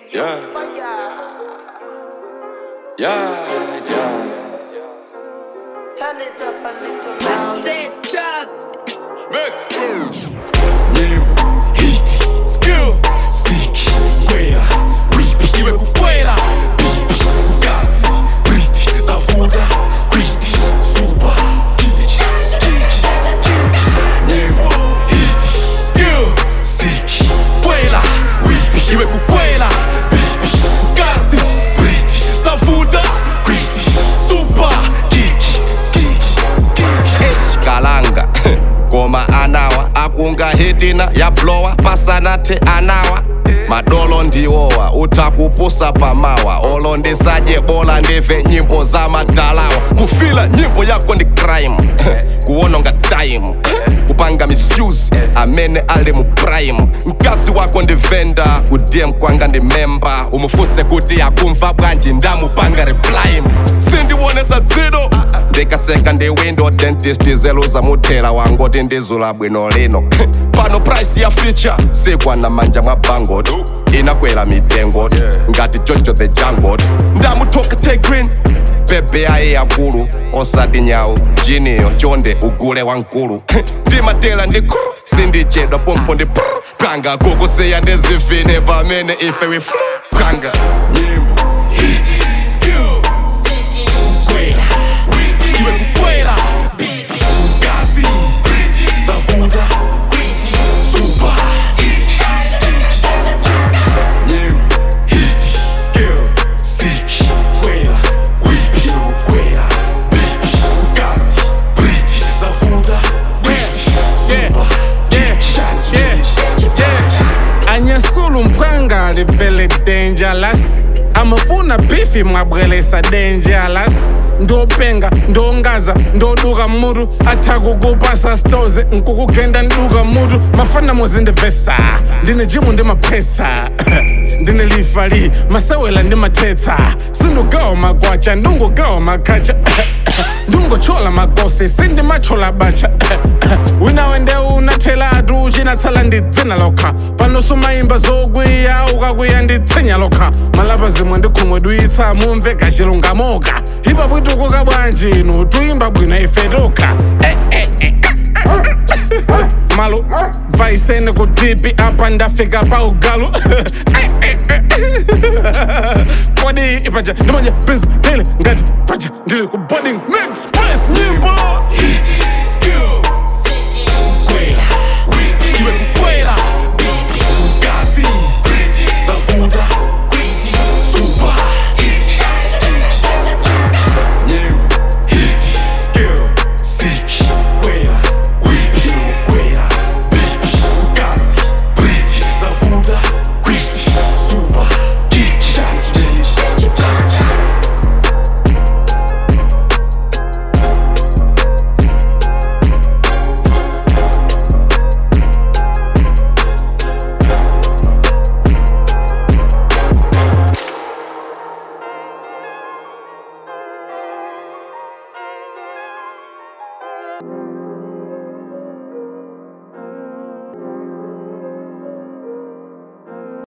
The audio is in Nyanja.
Yeah. Yeah, yeah. Turn it up a little louder. Said drop. Mix. Nyimbo, hit, skill, siki, kwela, whip, iwe kukwela, pipi, gas, briti, zavuta, kwiti, suba, Nyimbo, hit, skill, siki, kwela, whip, iwe kukwela, pipi, gas, briti, zavuta, kwiti, suba, kiki, kiki, eshikalanga ngoma anawa akunga hitina yablowa pasanathe anawa madolo ndiwowa uthakupusa pamawa olo ndisadye bola ndive nyimbo zamadalawa kufila nyimbo yako ndi crime kuwononga time kupanga misuse amene ali mu prime mkazi wako ndi venda kudm kwanga ndi memba umufuse kuti akumva bwanji ndamupanga reply sindiwonesa dzido ndikaseka ndi window dentist zeluza muthela wangoti ndizula bwino lino pano price ya feature sikwana manja mwa bangot inakwera mitengo ngati jojo the jangot ndamuthoka tegrin bebe aye yakulu osati nyawu jiniyo chonde ugule wankulu ndimatela ndi kru sindichedwa pompo ndi pru panga kukusiya ndizivine pamene ife we flu panga nyimbo hit skill kwela wiki iwe kukwela bibi gazi briti zavuta kwiti suba nyimbo hit skill siki kwela wiki iwe kukwela bibi gazi briti zavuta kwiti suba anyesula umphanga livele dangerous amafuna bifi mwabwelesa dangerous ndopenga ndongaza ndoduka mutu athakukupasa stoze nkukugenda nduka mutu mafana muzindivesa ndine jimu ndi maphesa ndine lifali masewela ndi mathetsa sindugawa magwacha ndungugawa makhacha ndungochola magosi sindimachola bacha wina wende unathelatu uchinatsala ndi dzina lokha pano sumayimba zokwiya ukakwiya ndi tsinya lokha malapa zimwe ndikhumwe duyitsa mumve gachilungamoka hipa bwitukuka bwanji inu tuyimba bwino ife tokha Eh, eh, eh, eh. malo vaisene kudipi apa ndafika pa ugalu Eh, eh, eh. kodi ipaja ndimanje prince tele ngati paja ndili ku boarding next place nyimbo hit